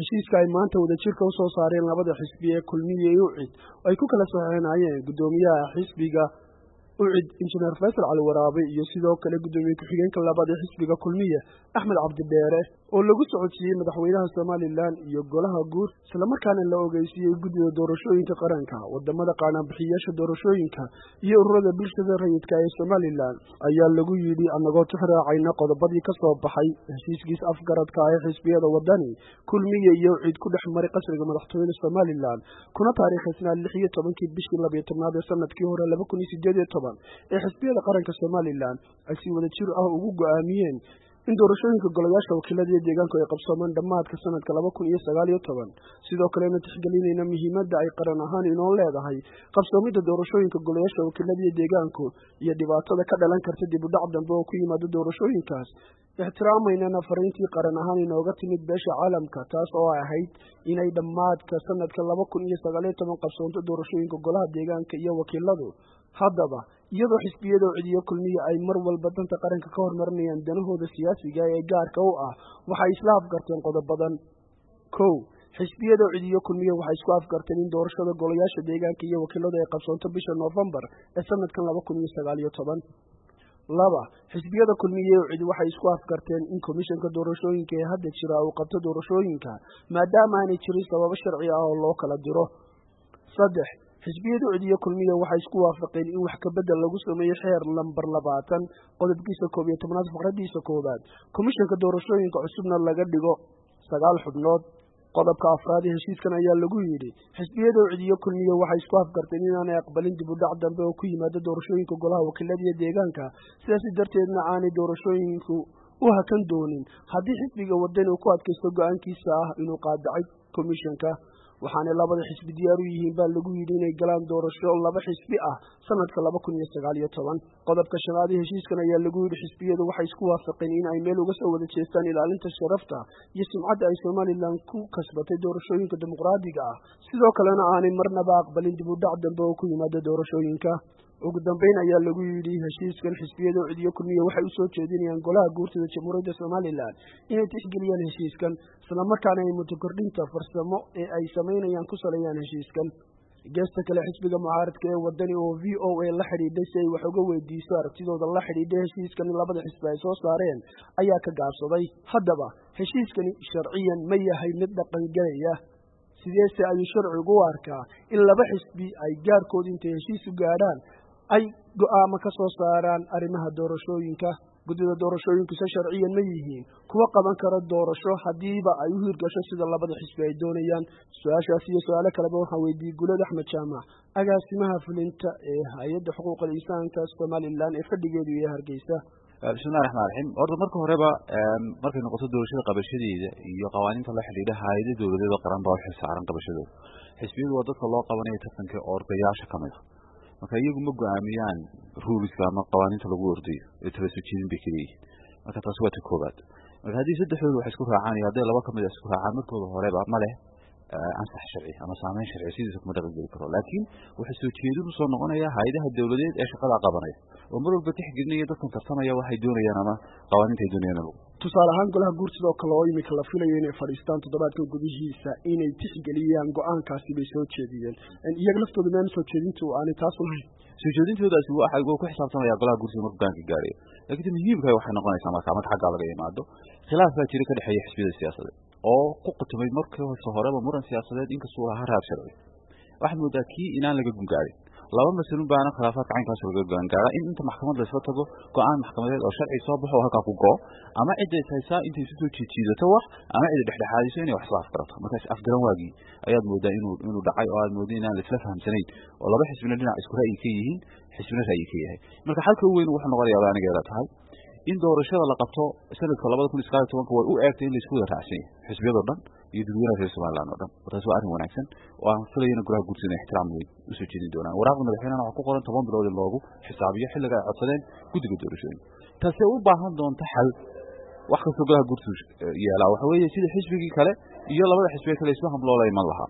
heshiiska ay maanta wadajirka u soo saareen labada xisbi ee kulmiye iyo ucid oo ay ku kala saxeenayeen guddoomiyaha xisbiga ucid injineer faysal cali waraabe iyo sidoo kale guddoomiye ku-xigeenka labaad ee xisbiga kulmiye axmed cabdidheere oo lagu socodsiiyey madaxweynaha somalilan iyo golaha guud islamarkaana la ogeysiiyey guddida doorashooyinka qaranka wadamada qaanaanbixiyayaasha doorashooyinka iyo ururada bulshada rayidka ee somalilan ayaa lagu yidhi annagoo tixraacayna qodobadii ka soo baxay heshiiskiis afgaradka ah ee xisbiyada wadani kulmiye iyo ucid ku dhex maray qasriga madaxtooyada somalilan kuna taariikhaysnaa lix iyo tobankii bishii labiyo tobnaad ee sanadkii hore laba kun iyo sideed iyo toban ee xisbiyada qaranka somalilan ay si wada jir ah ugu go-aamiyeen in doorashooyinka golayaasha wakiilada iyo deegaanku ay qabsoomaan dhammaadka sanadka laba kun iyo sagaal iyo toban sidoo kalena tixgelinayna muhiimadda ay qaran ahaan inoo leedahay qabsoomidda doorashooyinka golayaasha wakiilada iyo deegaanku iyo dhibaatada ka dhalan karta dib u dhac dambe oo ku yimaado doorashooyinkaas ixtiraamaynana fariintii qaran ahaan inooga timid beesha caalamka taas oo ahayd inay dhammaadka sanadka laba kun iyo sagaal iyo toban qabsoonto doorashooyinka golaha deegaanka iyo wakiiladu haddaba iyadoo xisbiyada ucidiyo kulmiye ay mar walba danta qaranka ka hormarinayaan danahooda siyaasiga ee gaarka u ah waxay isla afgarteen qodobadan kow xisbiyada ucidiyo kulmiye waxay isku afgarteen in doorashada golayaasha deegaanka iyo wakiiladu ay qabsoonto bisha noofembar ee sanadkan laba kun iyo sagaal iyo toban laba xisbiyada kulmiye ucid waxay isku afgarteen in komishanka doorashooyinka ee hadda jira uu qabto doorashooyinka maadaama aanay jirin sababo sharci ah oo loo kala diro saddex xisbiyada ucidiyo kulmiye waxay isku waafaqeen in wax kabedel lagu sameeyo xeer lambar labaatan qodobkiisa koob iyo tobnaad faqradiisa koowaad komishanka doorashooyinka cusubna laga dhigo sagaal xubnood qodobka afraad ee heshiiskan ayaa lagu yidhi xisbiyada ucidiyo kulmiye waxay isku afgarteen inaanay aqbalin dib u dhac dambe oo ku yimaado doorashooyinka golaha wakiilada iyo deegaanka sidaasi darteedna aanay doorashooyinku u hakan doonin haddii xisbiga wadani uu ku adkaysto go-aankiisa ah inuu qaadacay komishanka waxaanay labada xisbi diyaar u yihiin baa lagu yidhi inay galaan doorasho laba xisbi ah sanadka laba kun iyo sagaal iyo toban qodobka shanaad ee heshiiskan ayaa lagu yidhi xisbiyadu waxay isku waafaqeen in ay meel uga soo wada jeestaan ilaalinta sharafta iyo sumcadda ay somalilan ku kasbatay doorashooyinka dimuqraadiga ah sidoo kalena aanay marnaba aqbalin dib u dhac dambe oo ku yimaada doorashooyinka ugu dambeyn ayaa lagu yidhi heshiiskan xisbiyada ucidiyo kulmiye waxay usoo jeedinayaan golaha guurtada jamhuuriyadda somalilan inay tixgeliyaan heshiiskan islamarkaana ay mutokordhinta farsamo ee ay samaynayaan ku saleeyaan heshiiskan geesta kale xisbiga mucaaradka ee wadani oo v o a la xidhiidhay si ay wax uga weydiiso aragtidooda la xidhiidhay heshiiskan in labada xisbi ay soo saareen ayaa ka gaabsaday haddaba heshiiskani sharciyan ma yahay mid dhaqangelaya sideese ayuu sharcigu u arkaa in laba xisbi ay gaarkooda intay heshiis u gaadhaan ay go-aamo ka soo saaraan arrimaha doorashooyinka guddida doorashooyinkuse sharciyan ma yihiin kuwa qaban kara doorasho haddiiba ay u hirgasho sida labada xisbi ay doonayaan su-aashaas iyo su-aalo kaleba waxaan weydiiyey gulad axmed jaamac agaasimaha fulinta ee hay-adda xuquuqal insaanka somalilan ee fadhigeedu iyo hargeysa bismillahi raxmaan raxiim horta marka horeba markay noqoto doorashada qabashadeeda iyo qawaaniinta la xidhiidha hay-ada dowladeeda qaran baa u xilsaaran qabashadooda xisbiyadu waa dadka loo qabanaya tartanka ordayaasha ka mid a marka iyagu ma go-aamiyaan ruuliska ama qawaaniinta lagu ordayo ee tala soo jeedin bay kaleeyihin marka taasi waa ta koobaad marka haddii saddexdooda wax isku raacaan iyo hadday laba kamid a isku raacaan markooda horeba ma leh ansax sharci ama saameyn sharci sidiisa kuma dhaqan geli karo laakiin waxaa soo jeedin usoo noqonaya hay-adaha dowladeed ee shaqadaa qabanaya oo mar walba tixgelinaya dadkan tartamaya waxay doonayaan ama qawaaniinta ay doonayaan lagu tusaale ahaan golaha guursidoo kale oo iminka la filayo inay fadhiistaan toddobaadkan gudihiisa inay tixgeliyaan go-aankaasi bay soo jeediyeen iyaga laftooda meana soo jeedintu aanay taas lahayn soo jeedintoodaasi waa ku xisaabtamaya golaha guursiga markuu gaanka gaarayo laakiin muhiimka waxay noqonaysaa marka marka xaggaa laga imaado khilaaf baa jira ka dhexeeya xisbiyada siyaasadeed oo ku qutumay markii hose horeba muran siyaasadeed inkastuu ahaa raad sharci waxaad moodaa kii inaan laga gungaarin laba masalun baana khilaafaadka caynkaas laga goangaara in inta maxkamad laysla tago go-aan maxkamadeed oo sharci soo baxo oo halkaa ku go-o ama cidday haysaa intay isu soo jiijiidato wax ama cidda dhexdhexaadiso inay wax isla afgarato markaas afgaran waagii ayaad moodaa inuu inuu dhacay oo aad mooda inaan laisla fahamsanayn oo laba xisbina dhinac isku ra'yi ka yihiin xisbina ra'yi ka yahay marka xalka u weyn wuxuu noqonayaa ba anigeeda tahay in doorashada la qabto sanadka labada kun iyo sagaal iyo tobanka way u eegtay in laisku wada raacsan yahay xisbiyadoo dhan iyo dadweynaha reer somaliland oo dhan taas waa arrin wanaagsan oo aan filayana golaha guursi inay ixtiraam weyn usoo jeedin doonaan waraaqda madaxweynehana waxaa ku qoran toban bilood in loogu xisaabiyo xilliga ay codsadeen guddiga doorashooyinka taasee u baahan doonta xal wax kastoo golaha guursi yeelaa waxa weeye sida xisbigii kale iyo labada xisbiga kale isma hamloola iman lahaa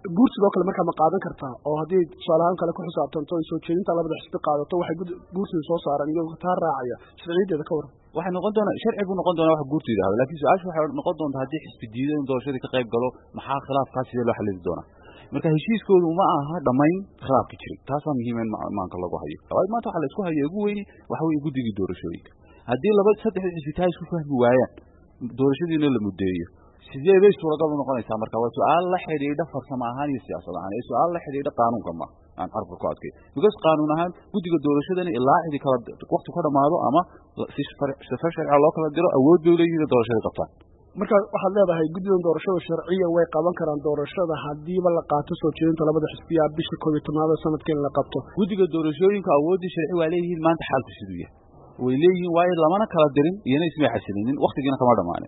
guursigoo kale markaa ma qaadan kartaa oo haddii tusaalahaan kale ku xisaabtanto ay soo jeedinta labada xisbi qaadato waxay guursiga soo saaraan iyagoo taa raacaya sharciyadeeda ka waran waxay noqon doonaa sharci buu noqon doonaa wax guurtu yidhahdo laakiin su-aashu waxay noqon doontaa haddii xisbi diido in doorashadii ka qayb galo maxaa khilaafkaas sidee loo xallili doonaa marka heshiiskoodu ma aha dhammayn khilaafka jiray taasaa muhiima in maanka lagu hayo waayo maanta waxaa la isku haya ugu weyni waxa weeye guddigii doorashooyinka haddii laba saddexda xisbi taa isku fahmi waayaan doorashadiina la muddeeyo sidee bay suuragal u noqonaysaa marka waa su-aal la xidhiidha farsamo ahaan iyo siyaasad ahaan ee su-aal la xidhiidha qaanuunka ma aan carabka ku adkay because qaanuun ahaan guddiga doorashadani ilaa cidi kala wakti ka dhamaado ama si sifa sharciga loo kala diro awood bay leeyihin doorashada qabtaan marka waxaad leedahay guddidan doorashada sharciyan way qaban karaan doorashada hadiiba la qaato soo jeedinta labada xisbiya bisha koob iyo tobnaada sanadka in la qabto guddiga doorashooyinka awooddii sharci waa leeyihiin maanta xaalku siduu yahay way leeyihiin waayo lamana kala dirin iyona ismay xasilinin waktigiina kama dhamaanin